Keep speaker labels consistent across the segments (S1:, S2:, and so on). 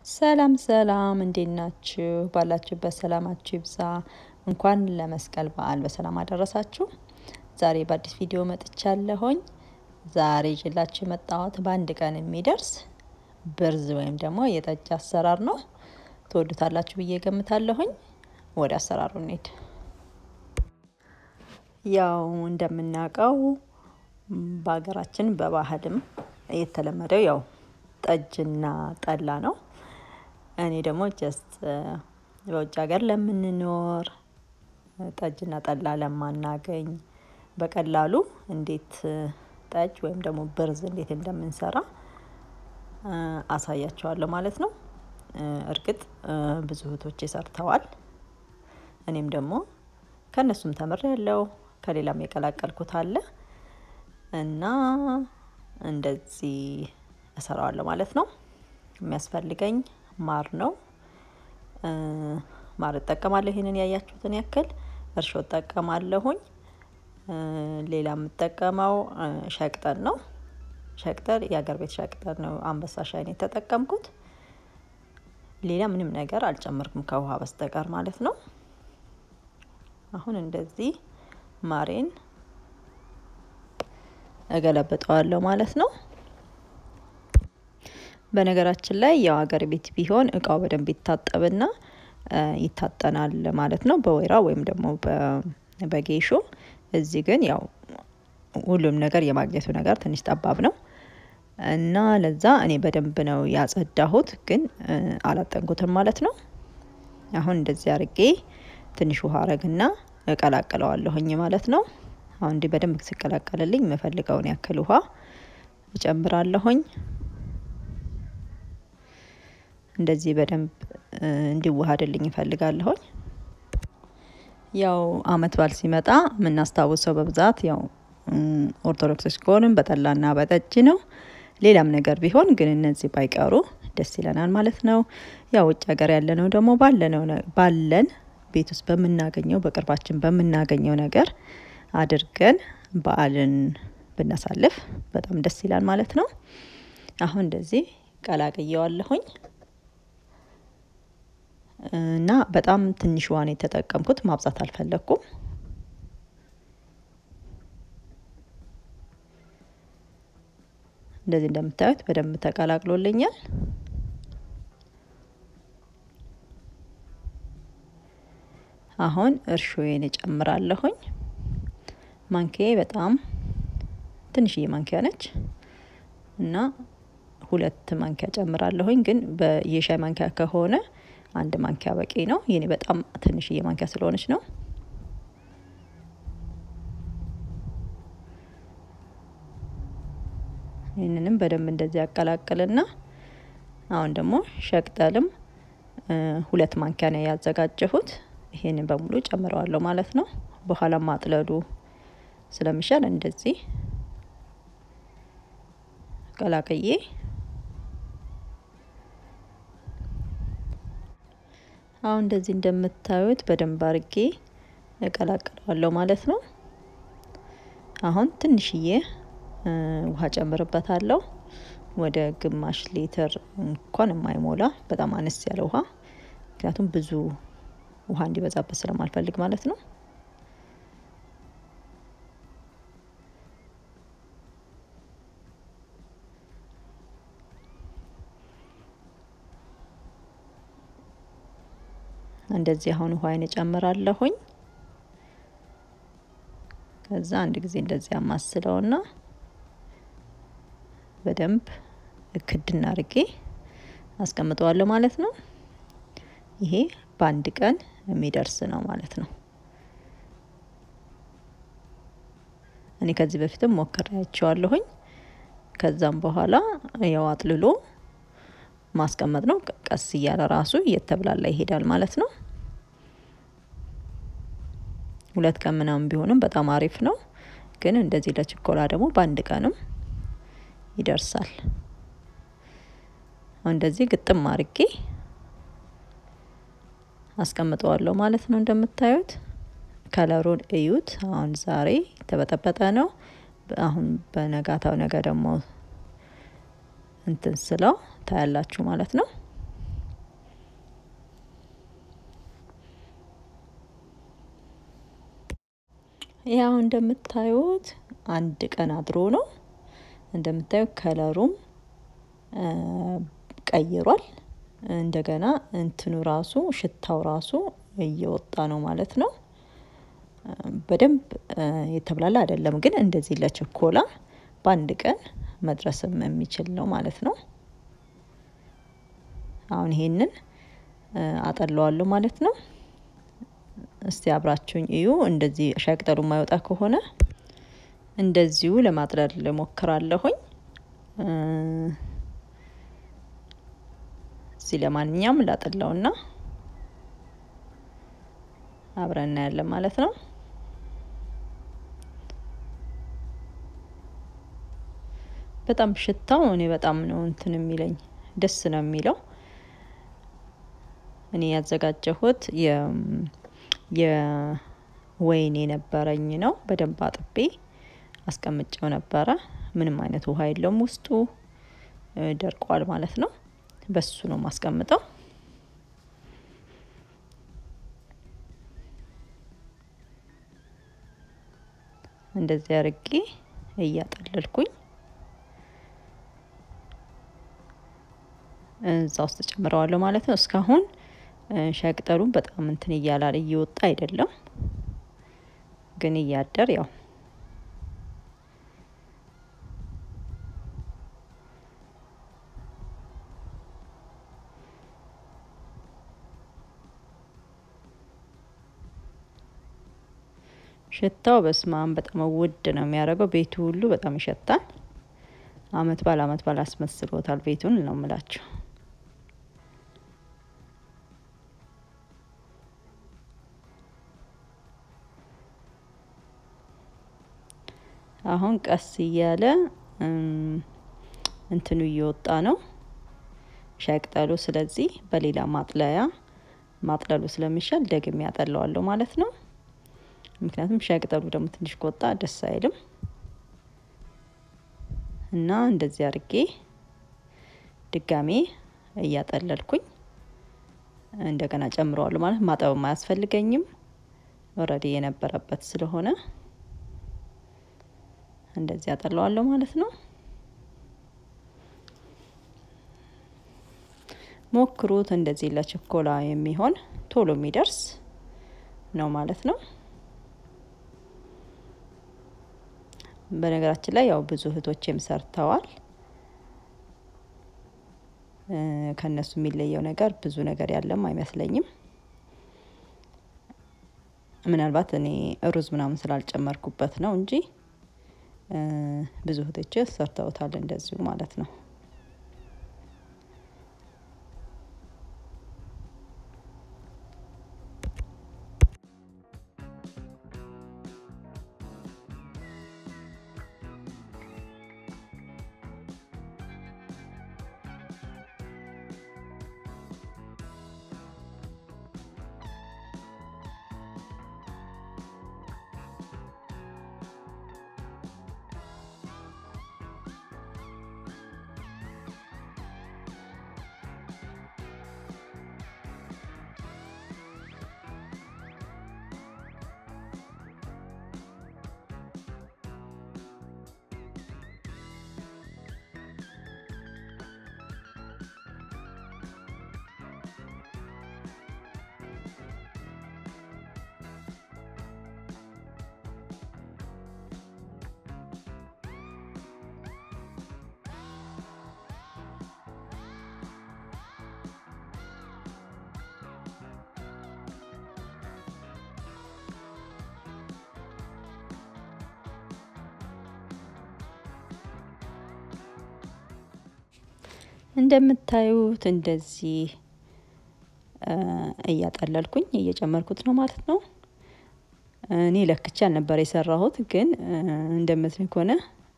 S1: ሰላም ሰላም እንዴት ናችሁ? ባላችሁበት ሰላማችሁ ይብዛ። እንኳን ለመስቀል በዓል በሰላም አደረሳችሁ። ዛሬ በአዲስ ቪዲዮ መጥቻለሁኝ። ዛሬ ይዤላችሁ የመጣሁት በአንድ ቀን የሚደርስ ብርዝ ወይም ደግሞ የጠጅ አሰራር ነው። ትወዱታላችሁ ብዬ ገምታለሁኝ። ወደ አሰራሩ እንሂድ። ያው እንደምናውቀው በሀገራችን በባህልም የተለመደው ያው ጠጅና ጠላ ነው። እኔ ደግሞ ጀስት በውጭ ሀገር ለምንኖር ጠጅና ጠላ ለማናገኝ በቀላሉ እንዴት ጠጅ ወይም ደግሞ ብርዝ እንዴት እንደምንሰራ አሳያቸዋለሁ ማለት ነው። እርግጥ ብዙ እህቶቼ ሰርተዋል። እኔም ደግሞ ከእነሱም ተምሬያለሁ። ከሌላም የቀላቀልኩት አለ እና እንደዚህ እሰራዋለሁ ማለት ነው። የሚያስፈልገኝ ማር ነው። ማር እጠቀማለሁ። ይሄንን ያያችሁትን ያክል እርሾ እጠቀማለሁኝ። ሌላ የምጠቀመው ሸቅጠን ነው። ሸቅጠን የሀገር ቤት ሸቅጠን ነው። አንበሳ ሻይን የተጠቀምኩት ሌላ ምንም ነገር አልጨመርኩም ከውሃ በስተቀር ማለት ነው። አሁን እንደዚህ ማሬን እገለብጠዋለሁ ማለት ነው። በነገራችን ላይ ያው ሀገር ቤት ቢሆን እቃው በደንብ ይታጠብና ይታጠናል ማለት ነው፣ በወይራ ወይም ደግሞ በጌሾ። እዚህ ግን ያው ሁሉም ነገር የማግኘቱ ነገር ትንሽ ጠባብ ነው እና ለዛ እኔ በደንብ ነው ያጸዳሁት፣ ግን አላጠንኩትም ማለት ነው። አሁን እንደዚህ አርጌ ትንሽ ውሃ አረግና እቀላቅለዋለሁኝ ማለት ነው። አሁን እንዲህ በደንብ ሲቀላቀልልኝ የምፈልገውን ያክል ውሃ እጨምራለሁኝ። እንደዚህ በደንብ እንዲዋሃድልኝ እፈልጋለሁኝ። ያው አመት በዓል ሲመጣ የምናስታውሰው በብዛት ያው ኦርቶዶክሶች ከሆንም በጠላና በጠጅ ነው። ሌላም ነገር ቢሆን ግን እነዚህ ባይቀሩ ደስ ይለናል ማለት ነው። ያው ውጭ ሀገር ያለነው ደግሞ ባለነው ባለን ቤት ውስጥ በምናገኘው በቅርባችን በምናገኘው ነገር አድርገን በዓልን ብናሳልፍ በጣም ደስ ይላል ማለት ነው። አሁን እንደዚህ ቀላቅየዋለሁኝ እና በጣም ትንሽ ውሃ ነው የተጠቀምኩት፣ ማብዛት አልፈለግኩም። እንደዚህ እንደምታዩት በደንብ ተቀላቅሎልኛል። አሁን እርሾዬን እጨምራለሁኝ። ማንኪያዬ በጣም ትንሽዬ ማንኪያ ነች እና ሁለት ማንኪያ ጨምራለሁኝ። ግን የሻይ ማንኪያ ከሆነ አንድ ማንኪያ በቂ ነው። የኔ በጣም ትንሽዬ ማንኪያ ስለሆነች ነው። ይህንንም በደንብ እንደዚህ ያቀላቅልና አሁን ደግሞ ሸቅጠልም ሁለት ማንኪያ ነው ያዘጋጀሁት። ይሄንን በሙሉ ጨምረዋለሁ ማለት ነው። በኋላ ማጥለሉ ስለሚሻል እንደዚህ ቀላቅዬ አሁን እንደዚህ እንደምታዩት በደንብ አርጌ እቀላቅለዋለሁ ማለት ነው። አሁን ትንሽዬ ውሃ ጨምርበታለሁ። ወደ ግማሽ ሊትር እንኳን የማይሞላ በጣም አነስ ያለ ውሃ፣ ምክንያቱም ብዙ ውሃ እንዲበዛበት ስለማልፈልግ ማለት ነው። እንደዚህ አሁን ውሃዬን እጨምራለሁኝ። ከዛ አንድ ጊዜ እንደዚህ አማስለውና በደንብ ክድና አርጌ አስቀምጠዋለሁ ማለት ነው። ይሄ በአንድ ቀን የሚደርስ ነው ማለት ነው። እኔ ከዚህ በፊትም ሞክሬያቸዋለሁኝ። ከዛም በኋላ ያው አጥልሎ ማስቀመጥ ነው። ቀስ እያለ ራሱ እየተብላላ ይሄዳል ማለት ነው። ሁለት ቀን ምናምን ቢሆንም በጣም አሪፍ ነው። ግን እንደዚህ ለችኮላ ደግሞ በአንድ ቀንም ይደርሳል። እንደዚህ ግጥም አርጌ አስቀምጠዋለሁ ማለት ነው። እንደምታዩት ከለሩን እዩት። አሁን ዛሬ የተበጠበጠ ነው። አሁን በነጋታው ነገ ደግሞ እንትን ስለው ታያላችሁ ማለት ነው። ያው እንደምታዩት አንድ ቀን አድሮ ነው። እንደምታዩት ከለሩም ቀይሯል። እንደገና እንትኑ ራሱ ሽታው ራሱ እየወጣ ነው ማለት ነው። በደንብ የተብላላ አይደለም፣ ግን እንደዚህ ለችኮላ በአንድ ቀን መድረስም የሚችል ነው ማለት ነው። አሁን ይሄንን አጠለዋለሁ ማለት ነው። እስቲ አብራችሁኝ እዩ። እንደዚህ ሻይ ቅጠሉ የማይወጣ ከሆነ እንደዚሁ ለማጥለል እሞክራለሁኝ። እዚህ ለማንኛውም ላጠላውና አብረን እናያለን ማለት ነው። በጣም ሽታው እኔ በጣም ነው እንትን የሚለኝ ደስ ነው የሚለው። እኔ ያዘጋጀሁት የወይን የነበረኝ ነው። በደንብ አጥቤ አስቀምጬው ነበረ። ምንም አይነት ውሃ የለውም ውስጡ ደርቋል ማለት ነው። በሱ ነው ማስቀምጠው። እንደዚህ አርጌ እያጠለልኩኝ እዛ ውስጥ ጨምረዋለሁ ማለት ነው። እስካሁን ሻይ ቅጠሉን በጣም እንትን እያላል እየወጣ አይደለም፣ ግን እያደር ያው ሽታው በስማም በጣም ውድ ነው የሚያደርገው። ቤቱ ሁሉ በጣም ይሸታል። አመት ባል አመት ባል አስመስሎታል ቤቱን ነው የምላችሁ። አሁን ቀስ እያለ እንትኑ እየወጣ ነው ሻይ ቅጠሉ። ስለዚህ በሌላ ማጥለያ ማጥለሉ ስለሚሻል ደግሜ ያጠለዋለሁ ማለት ነው። ምክንያቱም ሻይ ቅጠሉ ደግሞ ትንሽ ከወጣ ደስ አይልም እና እንደዚህ አድርጌ ድጋሜ እያጠለልኩኝ እንደገና ጨምረዋለሁ ማለት ማጠብም አያስፈልገኝም። ኦልሬዲ የነበረበት ስለሆነ እንደዚህ አጠለዋለሁ ማለት ነው። ሞክሩት። እንደዚህ ለችኮላ የሚሆን ቶሎ የሚደርስ ነው ማለት ነው። በነገራችን ላይ ያው ብዙ እህቶችም ሰርተዋል። ከእነሱ የሚለየው ነገር ብዙ ነገር ያለም አይመስለኝም። ምናልባት እኔ ሩዝ ምናምን ስላልጨመርኩበት ነው እንጂ ብዙ እህቶች ሰርተውታል እንደዚሁ ማለት ነው። እንደምታዩት እንደዚህ እያጠለልኩኝ እየጨመርኩት ነው ማለት ነው። እኔ ለክቼ አልነበር የሰራሁት፣ ግን እንደምትል ከሆነ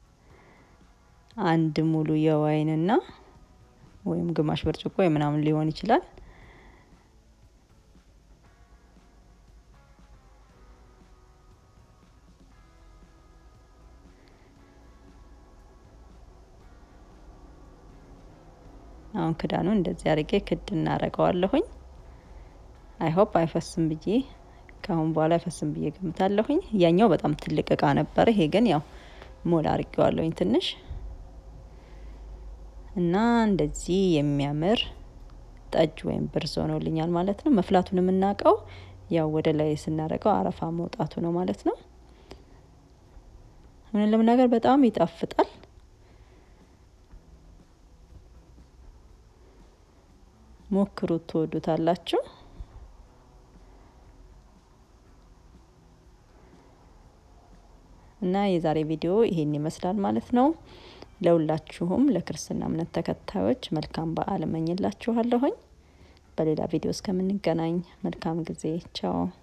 S1: አንድ ሙሉ የወይንና ወይም ግማሽ ብርጭቆ ምናምን ሊሆን ይችላል። አሁን ክዳኑን እንደዚህ አድርጌ ክድ እናደርገዋለሁኝ። አይሆፕ አይፈስም ብዬ ከአሁን በኋላ አይፈስም ብዬ ገምታለሁኝ። ያኛው በጣም ትልቅ እቃ ነበረ። ይሄ ግን ያው ሞላ አድርጌዋለሁኝ ትንሽ እና እንደዚህ የሚያምር ጠጅ ወይም ብርዝ ሆኖልኛል ማለት ነው። መፍላቱን የምናውቀው ያው ወደ ላይ ስናደርገው አረፋ መውጣቱ ነው ማለት ነው። እውነት ለመናገር በጣም ይጣፍጣል። ሞክሩት፣ ትወዱታላችሁ። እና የዛሬ ቪዲዮ ይሄን ይመስላል ማለት ነው። ለሁላችሁም ለክርስትና እምነት ተከታዮች መልካም በዓል እመኝላችኋለሁኝ። በሌላ ቪዲዮ እስከምንገናኝ መልካም ጊዜ። ቻው